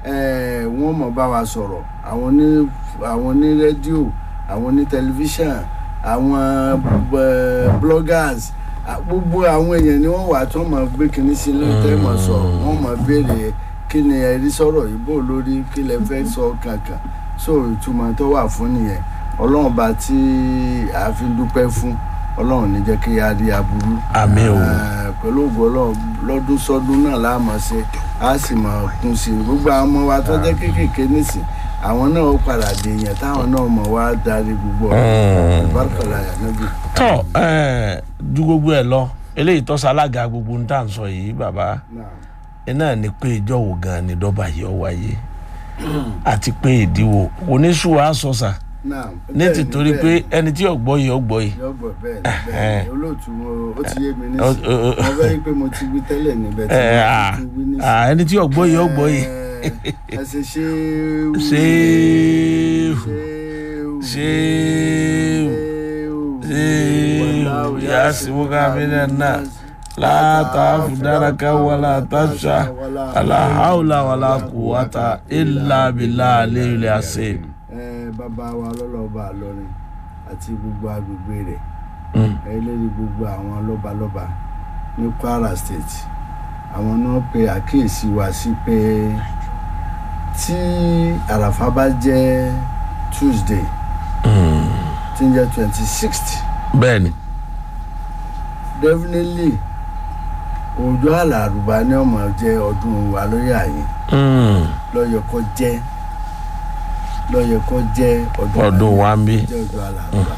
eh, wọ́n mọ̀ bá wa sọ̀rọ̀ àwọn ní àwọn ní rédíò àwọn ní tẹlifíṣàn àwọn eh, bloggers ah, gbogbo àwọn èèyàn ni wọ́n wà tó mọ̀ gbé kinní sí ló tẹ́ mọ̀ sọ̀rọ̀ wọ́n mọ̀ béèrè kí ni ẹ̀rí sọ̀rọ̀ yìí bò lórí kí lẹ fẹ́ sọ kankan so ìtumọ̀ tó wà fún nìyẹn ọlọ́run bá tí a fi dúpẹ́ fún ọlọ́run ní jẹ́ kí a rí aburú Àmín o. Eh, pẹ̀lú ògo ọlọ́run lọ́dún sọ́dún náà la máa ṣe a sì máa kún sí i gbogbo àwọn ọmọ wa tó jẹ́ kéékèèké nísìn àwọn náà ó padà dé èèyàn táwọn náà mọ̀ wá darí gbogbo ọ̀rọ̀ ìbárkàlà yànnàbí. tọ ẹ ju gbogbo ẹ lọ eléyìí tọ́sí alága gbogbo ń tà ń sọ yìí bàbá iná ni pé ìjọ wo gan ni dọ́bà yìí ọ wáyé àti pé ìdíwọ́ oníṣùwà sọ̀sà ní ti torí pé ẹni tí ọ̀gbọ́ yìí ọ̀gbọ́ yìí yọgbọ bẹ́ẹ̀ ni bẹ́ẹ̀ ni olóòtú mo ó ti yé mi Ó- nísìn ó- ó- mo fẹ́ rí i pé mo ti wí tẹ́lẹ̀ níbẹ̀ tí ẹ mo à ti wí nísìn. à, ẹni tí ọ̀gbọ́ yìí ọ̀gbọ́ yìí ẹ ṣe ṣé ṣéèwù ṣéèwù ṣéèwù ṣéèwù yasimuka mílẹ̀ náà látàáfù dáraka wàlá tàṣà aláhàwùlà wàlá kùwàtà ìlà bìlà àlẹ́yìnlẹ̀ àṣẹ. ẹ bàbá wa lọ́lọ́ba àlọ́rin àti gbogbo agbègbè rẹ̀ ẹ lérí gbogbo àwọn lọ́balọ́ba ní Kwara State àwọn náà pe àkíyèsí wa sí pé tí àràfà bá jẹ́ Tuesday tí ń jẹ́ twenty sixth bẹ́ẹ̀ni definitely ọjọ́ àlàrúbá ní ọmọ jẹ́ ọdún wa lórí àyè lọ́yọ̀ kọ́ jẹ́ lọ́yọ̀ kọ́ jẹ́ ọdún ọdún wa ń bí. jẹ́ ọjọ́ àlàrúbá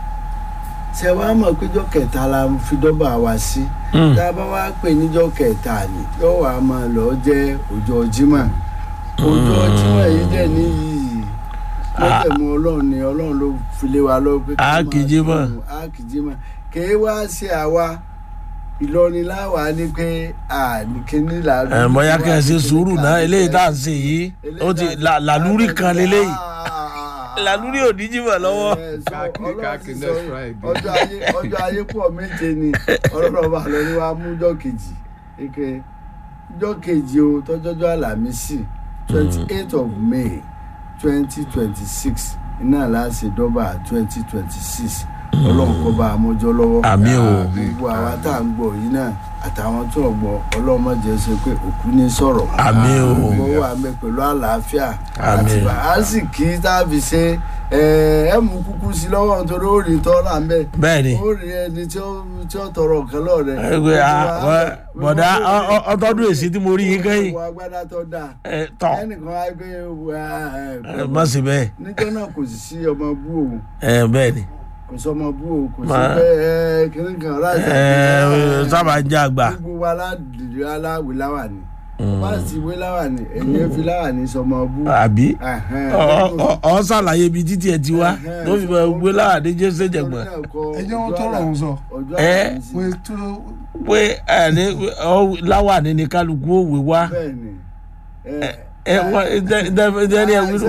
ṣe wàá mọ̀ péjọ kẹta la fi dọ́bà wa sí tá a bá wá pè níjọ́ kẹta ni yóò wá máa lọ jẹ́ ọjọ́ Jímọ̀ ọjọ́ Jímọ̀ yìí dẹ̀ níyì lọ́tẹ̀mú ọlọ́run ni ọlọ́run ló fi lé wa lọ́wọ́ pé ká Á máa kí Jímọ̀. kírun, á kí Jímọ̀ kèé wá ṣe àwa Ìlọrin láwa ní pé àníkíní là ẹ bóyá kẹ́ ẹ ṣe sùúrù náà eléyìí tá à ń ṣe yìí ó ti là- làlúrí kan leléyìí làlúrí ò ní jìbọ̀ lọ́wọ́. Káàkiri, káàkiri next Friday. ọjọ́ ayé ọjọ́ ayé pọ̀ méje ni ọlọ́run ọba lọ ní wàá mú ọjọ́ kejì eke ọjọ́ kejì o tọ́jọ́jọ́ àlàmísì twenty eight of May twenty twenty six iná láti dọ́bà twenty twenty six ọlọ́run kó bá a mọ́jọ́ lọ́wọ́ àmì o gbogbo àwa tá à ń gbọ́ yìí náà àtàwọn tó ń gbọ́ ọlọ́run má jẹ́ ṣe pé òkú ní sọ̀rọ̀ àmì o gbogbo wà mẹ́ pẹ̀lú àlàáfíà Àmín. àti àsìkí tá a fi ṣe ẹ ẹ mú kúkú sí lọ́wọ́ nítorí ó rí tọ́lá ń bẹ̀ bẹ́ẹ̀ni ó rí ẹni tí ó tí ó tọrọ nǹkan lọ́rẹ̀ ẹgbẹ́ bọ̀dá ọ- ọ- ọtọ́dún èsì tí mo rí yín kẹ́yìn wọ agbádá tó dáa ẹ, tọ̀ ẹnìkan á gbé ẹ, má sí bẹ́ẹ̀ níjọ́ náà kò sì sí ọmọ bú òun ẹ, bẹ́ẹ̀ni kò sọ ọmọ bú òun kò sí Ma- pé ẹ kìnnì kan láti ẹ, sábà ń jẹ́ àgbà gbogbo wa aládìrí aláwì láwàní bá sì wé láwàní ẹ̀yìn fi láwàní sọmọ bú àbí Ẹ̀hẹ́n. ọ- ọ- ọ ṣàlàyé ibi títí ẹ ti wá Ẹ̀hẹ́n. ló fi mọ gbé láàdé jésù jẹgbọn ẹjọ́ wọn tọrọ ọ̀hún sọ ọjọ́ Ẹ. àlàmísì. pé tó pé ẹni láwàní ni kálukú òwe wá bẹ́ẹ̀ni ẹ wọ́n ìdẹ́ni ẹ wílò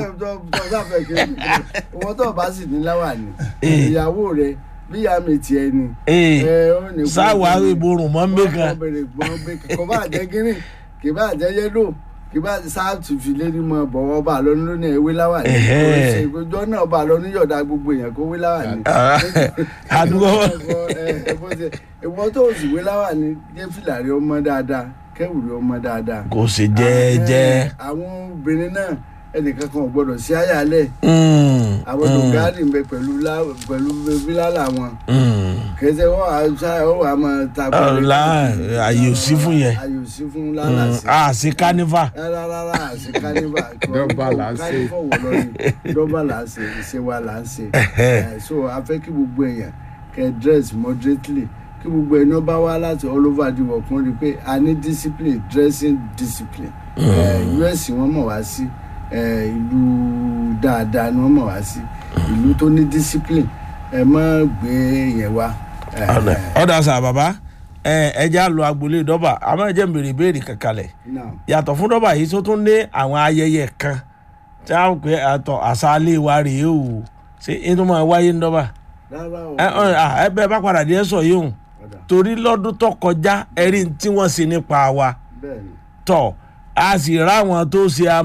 ìwọ tó bá sì ní láwàní Eh. ìyàwó rẹ bí ìyá mi tiẹ̀ ni ee ẹ, ó ní kó- sáwà ìborùn mọ́ mbẹ́kan Wọ́n bẹ̀rẹ̀ gbọ́n bẹ́ẹ̀ kò bá jẹ́ gírí kì bá jẹ́ yẹ́lò kì bá sáàtù fi lérí mọ́ bọ̀wọ́ bá lọ lónìí ewé láwàní Ẹ̀hẹ́. ìgbẹ́jọ́ náà bá lọ níyọ̀dá gbogbo èèyàn kó wé láwàní. àdúgbò ìwọ tó o sì wé láwàní jẹ́ fìlà rẹ ọmọ dáadáa kẹ́wù rẹ ọmọ dáadáa. kò sí jẹ́ẹ́jẹ́ àwọn obìnrin náà ẹnìkan kan ò gbọdọ̀ sí àyàlẹ̀ àwọn dògárì ń bẹ pẹ̀lú lá- pẹ̀lú bílálà wọn kẹsẹ̀ wọ́n wà á wọ́n wà á máa ta ọ̀la àyè ò sí fún yẹn ayò sí fún lálàsì a sí kánífà rárá rárá àti kánífà Dọ́bà là ń ṣe. kánífà wò lọ ni dọ́bà là ń ṣe ìṣe wa là ń ṣe Eh, so a fẹ́ kí gbogbo èèyàn kẹ́ dress moderately kí gbogbo èèyàn bá wá láti all over the world kún rí i pé a ní discipline dressing discipline Eh, us wọ́n mọ̀ wá sí eh, ìlú dáadáa ni wọ́n mọ̀ wá sí ìlú tó ní discipline ẹ má gbé yẹn wá. Eh, ọ̀dà sà bàbá ẹ jẹ́ àlọ́ agboolé dọ́bà àmọ́ ẹ jẹ́ ń béèrè ìbéèrè kankanlẹ̀ now yàtọ̀ fún dọ́bà yìí tó tún ní àwọn ayẹyẹ kan tí a ń pè àtọ̀ àṣálẹ̀ wa rèé o ṣé inú máa wáyé ń dọ́bà rárá o. ẹ ẹ ẹ bẹ́ẹ̀ bá padà dé ẹ sọ yìí o Ọ̀dà, torí lọ́dún tó kọjá ẹ̀rí tí wọ́n ṣe nípa wa bẹ́ẹ̀ ni. tọ̀ a sì ráwọn tó ṣe